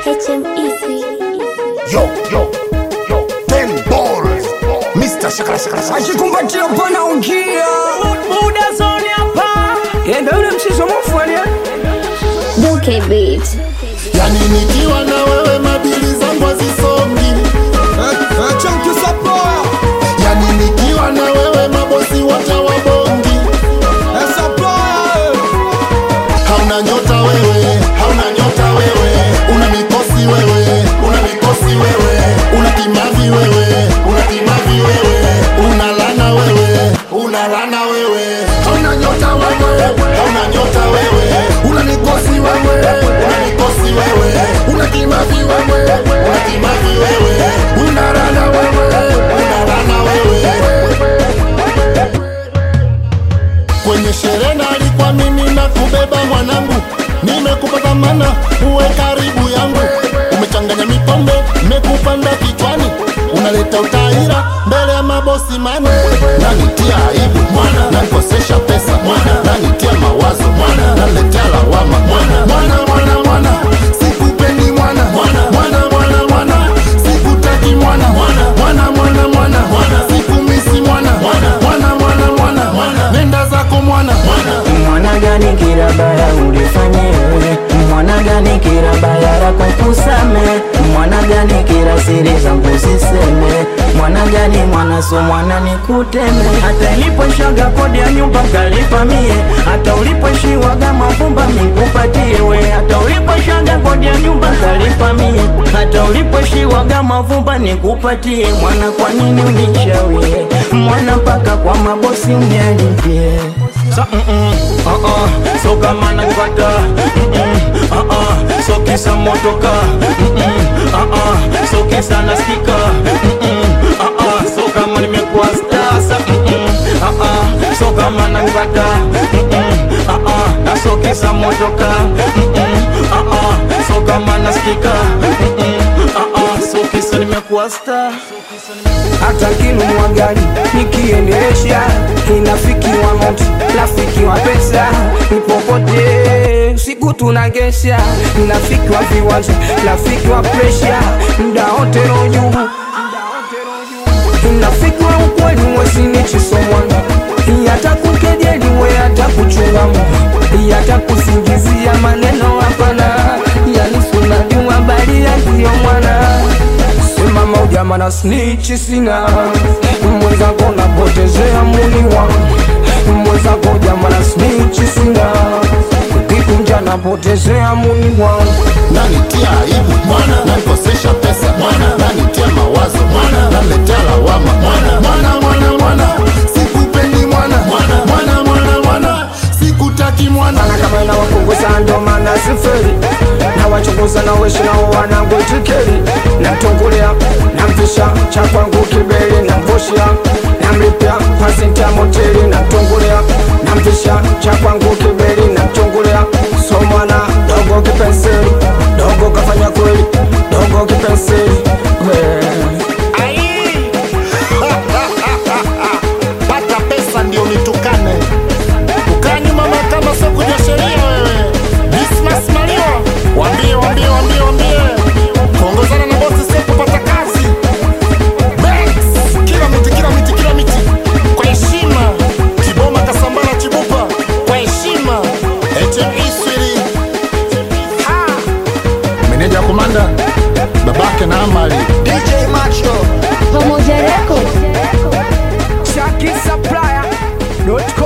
HMEC. Yo, yo, yo, ten balls. Mr. Shakara Shakara Shakara. akikumbatia pana ungia muda zoni hapa yenda yule mshizo mufanya Duke Beat. Yani nikiwa na wewe mabili zangu hazisongi. Yani nikiwa na wewe mabosi wote wabongi. Hauna nyota wewe, hauna nyota wewe, una mikosi wewe, una mikosi wewe, una kimavi wewe, una kimavi wewe, una lana wewe, una lana wewe, hauna nyota wewe, hauna nyota wewe, una mikosi wewe, una mikosi wewe, una kimavi wewe, una kimavi wewe, una lana wewe, una lana wewe kwenye sherehe na alikuwa mimi na kubeba mwanangu, nimekupa dhamana uwe karibu yangu, umechanganya mipombe mekupanda kichwani, unaleta utaira mbele ya mabosi mane, nanitia aibu mwana, nanikosesha pesa mwana, nanitia mawazo mwana, naletea lawama mwana, mwana mwana mwana, sikupendi mwana, mwana mwana mwana mwana, sikutaki mwana, mwana mwana mwana mwana, mwana sikumisi mwana, mwana mwana mwana mwana, mwana nenda zako mwana, mwana mwana gani kirabaya ulifanya wewe mwana gani kirabaya lako kusame mwana gani kira siri zangu siseme mwana gani mwana so mwana nikuteme hata iliposhaga kodi ya nyumba kalipa mie hata uliposhiwaga mavumba nikupatie we hata uliposhaga kodi ya nyumba kalipa mie hata uliposhiwaga mavumba nikupatie mwana kwa nini unishawie mwana mpaka kwa mabosi unialipie Sa, mm -mm, uh -uh, so kama nakata mm -mm, uh -uh, so kisa motoka mm -mm, uh -uh, so kisa nasikika mm -mm, uh -uh, so kama nimekuwa star sa mm -mm, uh -uh, so kama nakata mm -mm, uh -uh, na so kisa motoka mm -mm, uh -uh, so kama nasikika mm -mm, uh -uh, so kisa nimekuwa star hata kinunua gari nikiendesha inafikiwa noti rafiki wa pesa nipopote siku tunagesha nafikiwa viwanja rafiki wa presha mda wote roju inafikiwa ukweli mwesinichisomwana hata kukejeli we hata kuchungamu hata kusingizia maneno hapana yanisunajua bali yakiyo mwana simama ujamana snichi sina mwenzako napotezea muni wangu mwenzako jamana snichi sina ukikunja napotezea muni wangu nanitia aibu mwana, nanikosesha pesa mwana, nanitia mawazo mwana, naletea lawama mwana, mwana mwana mwana, sikupendi mwana, mwana mwana mwana mwana, sikutaki mwana. sana kama inawapunguza ndo maana siferi na wachunguza na weshi nao wanangu itikeri namtungulia namvisha cha kwangu kibeli namvushia namlipia pasinta moteli namtungulia namvisha cha kwangu kibeli namtungulia so mwana dogo kipenseli dogo kafanya kweli dogo kipenseli Ai! Pata pesa ndio nitukane, ukaa nyuma mahakama sio kujua sheria wewe. Dismas Mario, wambie wambie wambie wambie, kuongozana na bosi sio kupata kazi. Banks, kila miti kila miti kila miti, kwa heshima. Kiboma Kasambala Chibupa, kwa heshima. HME Swiri, meneja komanda, babake na Amali. DJ Macho. Pamoja Records. Shaki Supplier.com